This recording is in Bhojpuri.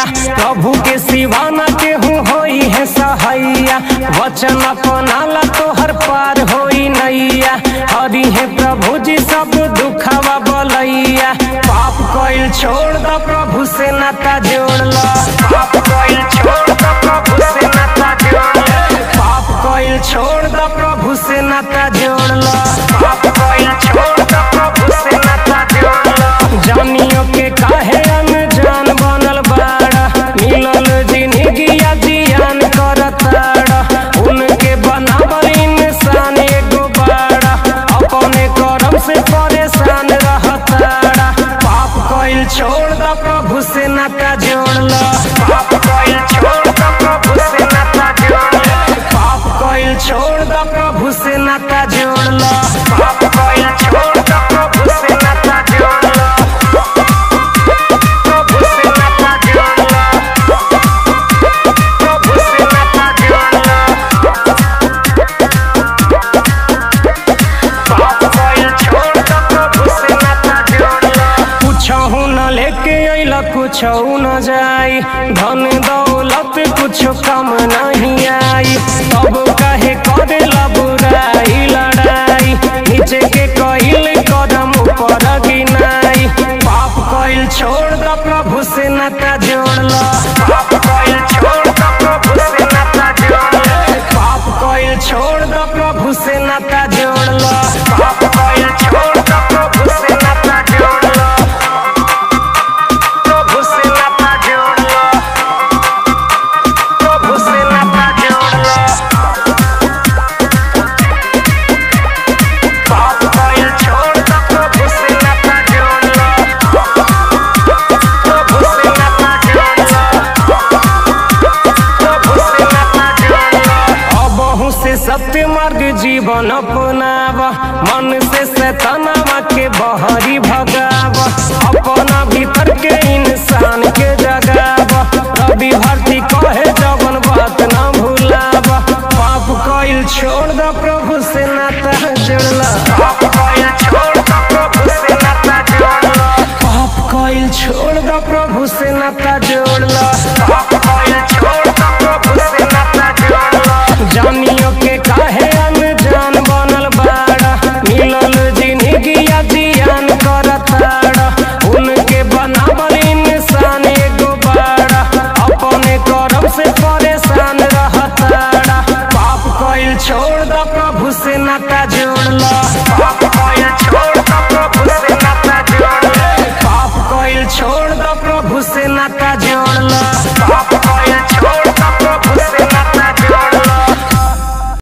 नैया प्रभु के सिवाना केहू होई है सहैया वचन अपनाला तोहर पार होई नैया हरि है प्रभु जी सब दुखवा बलैया पाप कइल छोड़ द प्रभु से नाता जोड़ ला पाप कइल छोड़ द प्रभु से नाता जोड़ ला पाप कइल छोड़ द प्रभु से नाता जोड़ ला पाप कइल छोड़ द प्रभु से नाता जोड़ ला जानियो के काहे अनजान बनल बाड़ा मिलल जिंदगी जियान करताड़ा उनके बनावल इंसान एगो बाड़ा अपने कर्म से परेशान रहताड़ा पाप कइल छोड़ द प्रभु से नाता जोड़ ला पाप कइल छोड़ द प्रभु से नाता जोड़ ला पाप कइल छोड़ द प्रभु से नाता जोड़ ला पाप कइल छोड़ द प्रभु से नाता जोड़ ला प्रभु से नाता जोड़ ला प्रभु से नाता जोड़ ला पाप कइल छोड़ द प्रभु से नाता जोड़ ला कुछहु न लेके अइला कुछहु न जाई धन दौलत कुछ कम नहीं आई तब काहे करेला बुराई लड़ाई नीचे के कइल कदम ऊपर गिनाई पाप कइल छोड़ द प्रभु से नाता जोड़ ला पाप कइल छोड़ द प्रभु से नाता जोड़ ला पाप कइल छोड़ द प्रभु से नाता जोड़ ला पाप कइल छोड़ द प्रभु से नाता जोड़ ला प्रभु से नाता जोड़ ला प्रभु से नाता जोड़ ला पाप कइल छोड़ द प्रभु से नाता जोड़ ला प्रभु से नाता जोड़ ला प्रभु से नाता जोड़ ला अबहु से सत्य मार्ग जीवन अपनाव मन से शैतानवा के बहरी भगाव अपना भीतर के इंसान के जगाव रवि भारती कहे जवन बात न भूलाव पाप कइल छोड़ द प्रभु से नाता जोड़ला पाप कइल छोड़ द प्रभु से नाता जोड़ला पाप कइल छोड़ द प्रभु से नाता जोड़ला पाप कइल छोड़ द प्रभु से नाता जोड़ला जानियो के काहे अनजान बनल बाड़ा मिलल जिंदगी जियान करताड़ा उनके बनावल इंसान एगो बाड़ा अपने कर्म से परेशान रहताड़ा पाप कइल छोड़ द प्रभु से नाता जोड़ ला पाप कइल